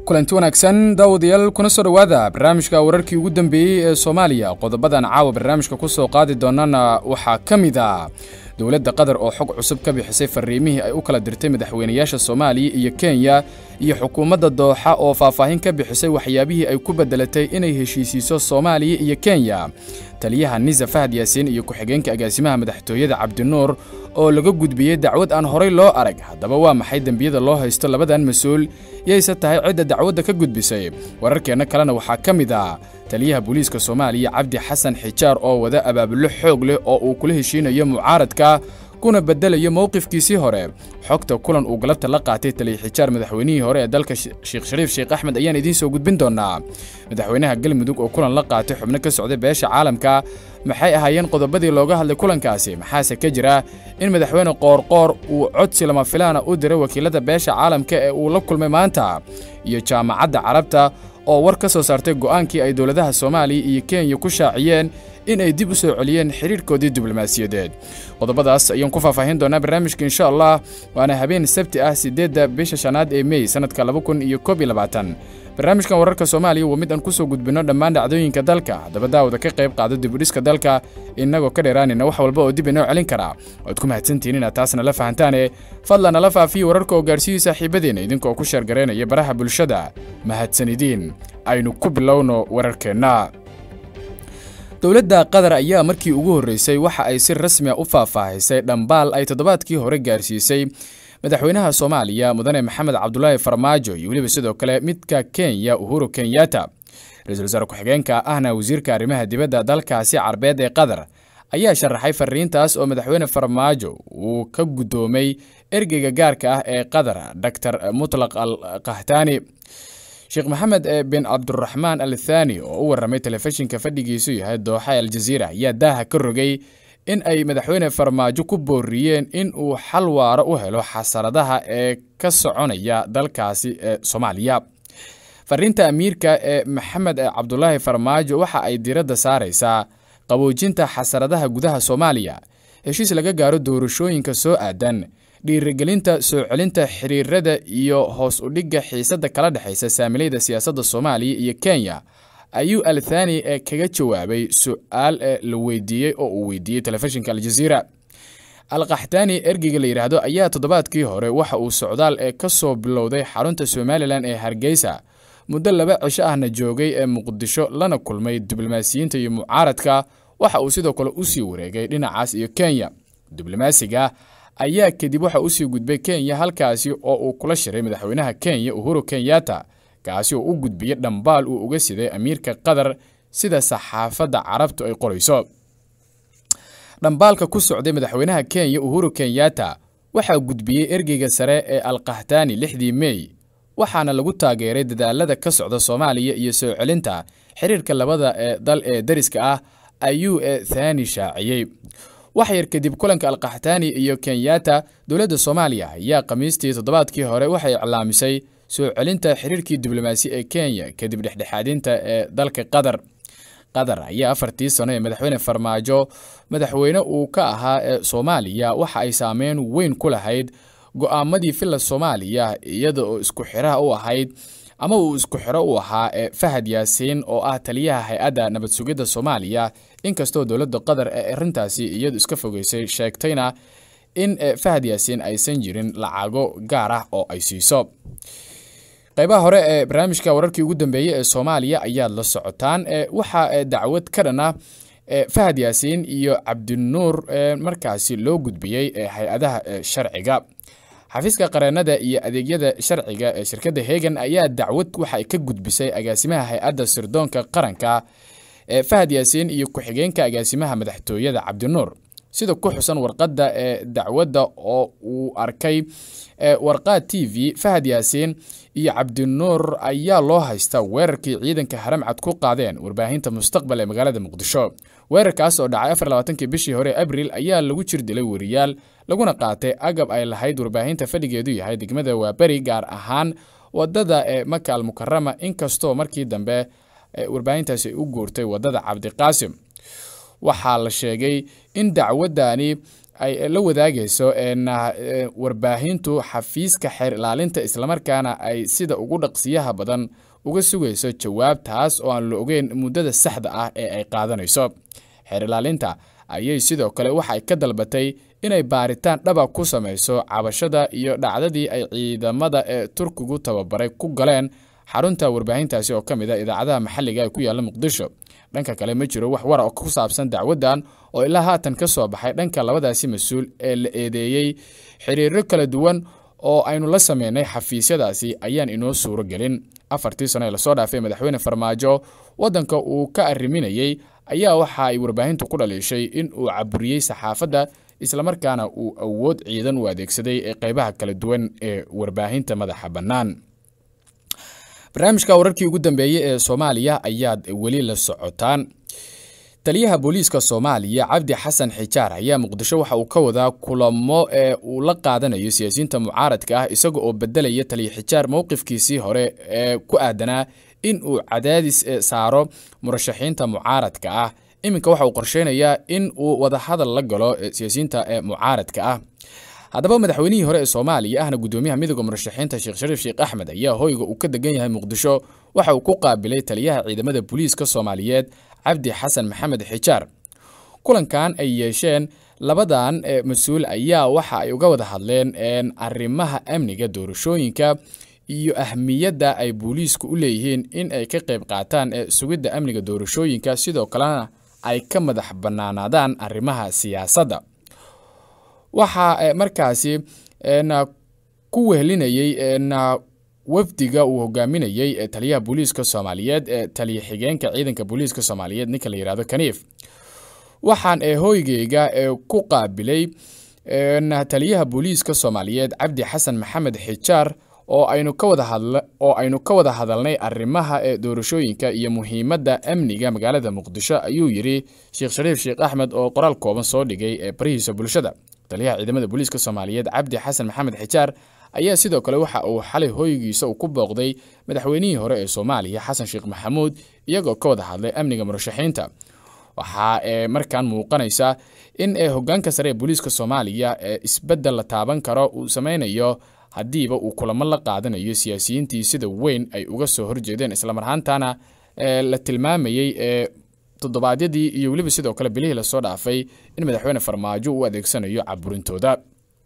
kulanti wanaagsan daawadayaal kuna soo dhowaada barnaamijka wararkii ugu dambeeyey ee soomaaliya qodobadan caawa barnaamijka ku soo qaadi doonana waxaa ka mid a dowladda qatar oo xog cusub ka bixisay fariimihii ay u kala dirtay madaxweynayaasha soomaaliya iyo kenya iyo xukuumadda dooxa oo faahfaahin ka bixisay waxyaabihii ay ku beddelatay inay heshiisiiso soomaaliya iyo kenya taliyaha nisa fahad yaasiin iyo ku-xigeenka agaasimaha madaxtooyada cabdinuur oo laga gudbiyey dacwad aan horay loo arag haddaba waa maxay dembiyada loo haysto labadan mas-uul yayse tahay cidda dacwadda ka gudbisay wararkeenna kalena waxaa ka mid ah taliyaha booliiska soomaaliya cabdi xasan xijaar oo wada abaabulo xoog leh oo uu kula heshiinayo mucaaradka kuna beddelayo mowqifkiisii hore xogta kulan uu galabta la qaatay taliya xijaar madaxweynihii hore ee dalka sheekh shariif sheekh axmed ayaan idiin soo gudbin doonaa madaxweynaha galmudug oo kulan la qaatay xubno ka socday beesha caalamka maxay ahaayeen qodobadii looga hadlay kulankaasi maxaase ka jira in madaxweyne qoorqoor uu codsi lama filaana u diray wakiilada beesha caalamka ee uu la kulmay maanta iyo jaamacadda carabta oo war ka soo saartay go'aankii ay dowladaha soomaaliya iyo kenya ku shaaciyeen in ay dib u soo celiyeen xidhiirhkoodii diblomaasiyadeed qodobadaas ayaan ku faahfaahin doonaa barnaamijka insha allah waana habeen sabti ah siddeedda bisha shanaad ee mey sannadka laba kun iyo koob iyo labaatan barnaamijkan wararka soomaaliya waa mid aan ku soo gudbinno dhammaan dhacdooyinka dalka haddaba daawada ka qayb qaado dibudhiska dalka innagoo ka dheeraanayna wax walba oo dib inoo celin karaa waad ku mahadsantihiin inaad taasna la fahantaane fadlan nala faafiya wararka oo gaarsiiyey saaxiibadeenna idinka oo ku sheergaraynaya baraha bulshada mahadsanidiin aynu ku bilowno wararkeenna dowladda qatar ayaa markii ugu horreysay waxa ay si rasmi a u faahfaahisay dhambaal ay toddobaadkii hore gaarsiisay madaxweynaha soomaaliya mudane maxamed cabdulaahi farmaajo iyo weliba sidoo kale midka kenya uhuru kenyatta ra-iisul wasaare ku-xigeenka ahna wasiirka arrimaha dibadda dalkaasi carbeed ee qatar ayaa sharaxay fariintaas oo madaxweyne farmaajo uu ka guddoomay ergeyga gaarka ah ee qatar doctor mutlaq al kahtaani sheekh maxamed bin cabduraxmaan al thani oo u warramay telefishinka fadhigiisu yahay dooxa aljaziira ayaa daaha ka rogay in ay madaxweyne farmaajo ku booriyeen in uu xal waaro u helo xasaradaha ee ka soconaya dalkaasi ee soomaaliya fariinta amiirka ee maxamed cabdulaahi farmaajo waxa ay diiradda saaraysaa qaboojinta xasaradaha gudaha soomaaliya heshiis laga gaaro doorashooyinka soo aadan dhiirigelinta soo celinta xiriirada iyo hoos u dhigga xiisadda kala dhexaysa saamilayda siyaasadda soomaaliya iyo kenya ayuu al thani ee kaga jawaabay su-aal ee la weydiiyey oo uu weydiiyey telefishinka aljaziira alkaxtaani ergeyga la yidhaahdo ayaa toddobaadkii hore waxa uu socdaal ee ka soo bilowday xarunta somalilan ee hargeysa muddo laba cisho ahna joogay ee muqdisho lana kulmay diblomaasiyiinta iyo mucaaradka waxa uu sidoo kale usii wareegay dhinacaas iyo kenya diblomaasiga ayaa kadib waxa usii gudbay kenya halkaasi oo uu kula shiray madaxweynaha kenya uhuru kenyatta kaasi oo u gudbiyey dhambaal uu uga siday amiirka qatar sida saxaafadda carabtu ay qorayso dhambaalka ku socday madaxweynaha kenya uhuru kenyatta waxaa gudbiyey ergeyga sare ee alkahtani lixdii mey waxaana lagu taageeray dadaalada ka socda soomaaliya iyo soo celinta xiriirka labada ee dal ee dariska ah ayuu e thani shaaciyey wax yar kadib kulanka alkaxtaani iyo kenyatta dowladda soomaaliya ayaa khamiistii toddobaadkii hore waxay iclaamisay soo celinta xiriirkii diblomaasi ee kenya kadib dhexdhexaadinta ee dalka qatar qatar ayaa afartii sano ee madaxweyne farmaajo madaxweyne uu ka ahaa ee soomaaliya waxa ay saameyn weyn ku lahayd go'aamadii villa soomaaliya iyada oo isku xiraha u ahayd ama uu isku xiro u ahaa ee fahad yaasiin oo ah taliyaha hay-adda nabad sugidda soomaaliya inkastoo dowladda qatar ee arrintaasi iyadu iska fogeysay sheegtayna in fahad yaasiin aysan jirin lacago gaar ah oo ay siiso qaybaha hore ee barnaamijka wararkii ugu dambeeyey ee soomaaliya ayaad la socotaan waxaa dacwad ka dhan ah fahad yaasiin iyo cabdinuur markaasi loo gudbiyey hay-adaha sharciga xafiiska qareennada iyo adeegyada sharciga ee shirkadda hegan ayaa dacwad waxa ay ka gudbisay agaasimaha hay-adda sirdoonka qaranka ee fahad yaasiin iyo ku-xigeenka agaasimaha madaxtooyada cabdinuur sida ku xusan warqadda ee dacwadda oo uu arkay warqaad t v fahad yaasiin iyo cabdinuur ayaa loo haystaa weerarkii ciidanka haramcad ku qaadeen warbaahinta mustaqbal ee magaalada muqdisho weerarkaas oo dhacay afar labaatankii bishii hore abril ayaa lagu jir dilay weriyaal laguna qaatay agab ay lahayd warbaahinta fadhigeedu yahay degmada waaberi gaar ahaan wadada ee maka al mukarama inkastoo markii dambe warbaahintaasi ay u guurtay wadada cabdiqaasim waxaa la sheegay in dacwadani ay la wadaagayso warbaahintu xafiiska xeer ilaalinta islamarkaana ay sida ugu dhaqsiyaha badan uga sugayso jawaab taas oo aan la ogeyn muddada saxda ah ee ay qaadanayso xeer ilaalinta ayay sidoo kale waxay ka dalbatay inay baaritaan dhaba ku samayso cabashada iyo dhacdadii ay ciidamada ee turkigu tababaray ku galeen xarunta warbaahintaasi oo ka mid a idaacadaha maxalliga ee ku yaalla muqdisho dhanka kale ma jiro wax wara oo ku saabsan dacwaddan oo ilaa haatan ka soo baxay dhanka labadaasi mas-uul ee la eedeeyey xiriiro kala duwan oo aynu la sameynay xafiisyadaasi ayaan inoo suuro gelin afartii sano ee lasoo dhaafay madaxweyne farmaajo waddanka uu ka arriminayey ayaa waxa ay warbaahintu ku dhaliishay in uu caburiyey saxaafadda islamarkaana uu awood ciidan u adeegsaday ee qaybaha kala duwan ee warbaahinta madaxa bannaan barnaamijka wararkii ugu dambeeyey ee soomaaliya ayaad weli la socotaan taliyaha booliiska soomaaliya cabdi xasan xijaar ayaa muqdisho waxa uu ka wadaa kulamo ee uu la qaadanayo siyaasiyiinta mucaaradka ah isaga oo bedelaya taliya xijaar mowqifkiisii hore ee ku aadanaa in uu cadaadis saaro murashaxiinta mucaaradka ah iminka waxa uu qorsheynayaa in uu wadahadal la galo siyaasiyiinta ee mucaaradka ah haddaba madaxweynihii hore ee soomaaliya ahna gudoomiyaha midooda murashaxiinta sheekh shariif sheekh axmed ayaa hoyga uu ka degan yahay muqdisho waxa uu ku qaabilay taliyaha ciidamada booliiska soomaaliyeed cabdi xasan maxamed xijaar kulankan ay yeesheen labadan mas-uul ayaa waxa ay uga wada hadleen arrimaha amniga doorashooyinka iyo ahmiyadda ay booliisku u leeyihiin in ay ka qayb qaataan sugidda amniga doorashooyinka sidoo kalena ay ka madax bannaanaadaan arrimaha siyaasadda waxaa markaasi ku wehelinayey wafdiga uu hogaaminayey taliyaha booliiska soomaaliyeed taliya xigeenka ciidanka booliiska soomaaliyeed ninka la yihahdo kaniif waxaan hoygeyga ku qaabilay taliyaha booliiska soomaaliyeed cabdi xasan maxamed xijaar oo aynu ka wada hadl oo aynu ka wada hadalnay arrimaha ee doorashooyinka iyo muhiimadda amniga magaalada muqdisho ayuu yidhi sheekh shariif sheekh axmed oo qoraal kooban soo dhigay ee barihiisa bulshada taliyaha ciidamada booliiska soomaaliyeed cabdi xasan maxamed xijaar ayaa sidoo kale waxa uu xalay hoygiisa uu ku booqday madaxweynihii hore ee soomaaliya xasan sheekh maxamuud iyagoo ka wada hadlay amniga murashaxiinta waxaa ee markaan muuqanaysa in hogaanka sare ee booliiska soomaaliya ee isbeddel la taaban karo uu sameynayo haddiiba uu kulamo la qaadanayo siyaasiyiintii sida weyn ay uga soo horjeedeen islamarhaantana la tilmaamayey ee toddobaadyadii iyo weliba sidoo kale bilihii lasoo dhaafay in madaxweyne farmaajo uu adeegsanayo caburintooda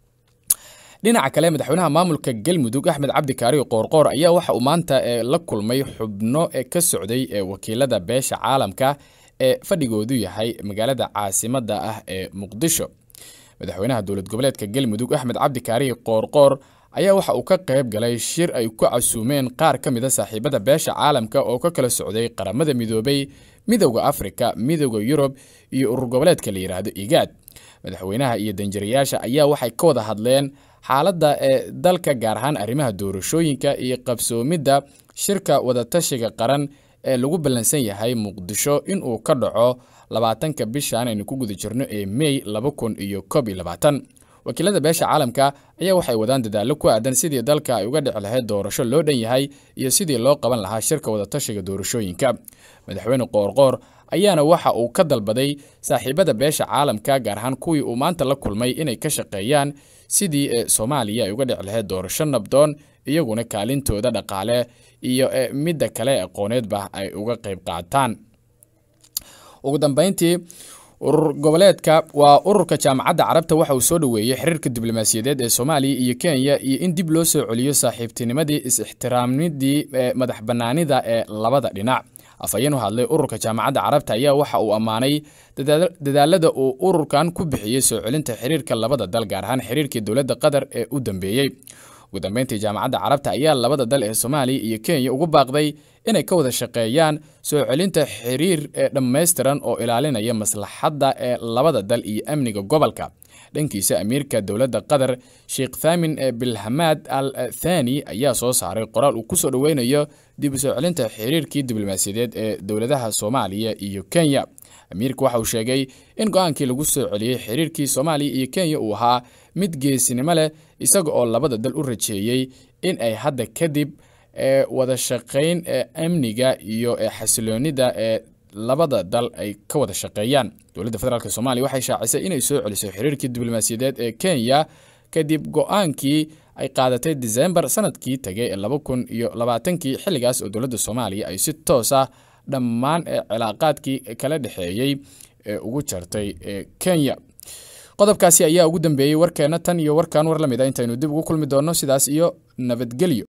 dhinaca kale madaxweynaha maamulka galmudug axmed cabdi kaariyo qoorqoor ayaa waxa uu maanta la kulmay xubno ka socday wakiilada beesha caalamka ee fadhigoodu yahay magaalada caasimadda ah ee muqdisho madaxweynaha dowlad goboleedka galmudug axmed cabdi kaariyo qoorqoor ayaa waxa uu ka qayb galay shir ay ku casuumeen qaar ka mid a saaxiibada beesha caalamka oo ka kala socday qaramada midoobay midowda afrika midowda yurub iyo urur goboleedka la yidhaahdo igaad madaxweynaha iyo danjirayaasha ayaa waxay ka wada hadleen xaaladda ee dalka gaar ahaan arrimaha doorashooyinka iyo qabsoomidda shirka wadatashiga qaran ee lagu ballansan yahay muqdisho inuu ka dhaco labaatanka bishan aynu ku guda jirno ee mey laba kun iyo koob iyo labaatan wakiilada beesha caalamka ayaa waxay wadaan dadaallo ku aadan sidii dalka ay uga dhici lahayd doorasho loo dhan yahay iyo sidii loo qaban lahaa shirka wadatashiga doorashooyinka madaxweyne qoorqoor ayaana waxa uu ka dalbaday saaxiibada beesha caalamka gaar ahaan kuwii uu maanta la kulmay inay ka shaqeeyaan sidii soomaaliya ay uga dhici lahayd doorasho nabdoon iyaguna kaalintooda dhaqaale iyo midda kale aqooneedba ay uga qayb qaataan ugu dambeyntii urur goboleedka waa ururka jaamacadda carabta waxa uu soo dhoweeyey xiriirka diblomaasiyadeed ee soomaaliya iyo kenya iyo in dib loo soo celiyo saaxiibtinimadii is-ixtiraamnidii madax bannaanida ee labada dhinac afhayeen u hadlay ururka jaamacadda carabta ayaa waxa uu ammaanay dadaalada uu ururkan ku bixiyey soo celinta xiriirka labada dal gaar ahaan xiriirkii dowladda qatar ee u dambeeyey ugu dambeyntii jaamacadda carabta ayaa labada dal ee soomaaliya iyo kenya ugu baaqday inay ka wada shaqeeyaan soo celinta xiriir ee dhammaystiran oo ilaalinaya maslaxadda ee labada dal iyo amniga gobolka dhankiisa amiirka dowladda qatar sheekh thaamin bilhamaad al thani ayaa soo saaray qoraal uu kusoo dhoweynayo dib u soo celinta xiriirkii diblomaasiyadeed ee dowladaha soomaaliya iyo kenya amiirka waxa uu sheegay in go-aankii lagu soo celiyey xiriirkii soomaaliya iyo kenya uu ahaa mid geesinimo leh isaga oo labada dal u rajeeyey in ay hadda kadib wada shaqayn amniga iyo xasiloonida ee labada dal ay ka wada shaqeeyaan dowladda federaalk soomaaliya waxay shaacisay inay soo celiso xiriirkii diblomaasiyadeed ee kenya kadib go-aankii ay qaadatay disembar sanadkii tegay ee laba kun iyo labaatankii xilligaas oo dowladda soomaaliya ay si toos ah dhammaan ee cilaaqaadkii kala dhexeeyey ee ugu jartay ee kenya qodobkaasi ayaa ugu dambeeyey warkeena tan iyo warkan war lamid a intaynu dib ugu kulmi doonno sidaas iyo nabadgelyo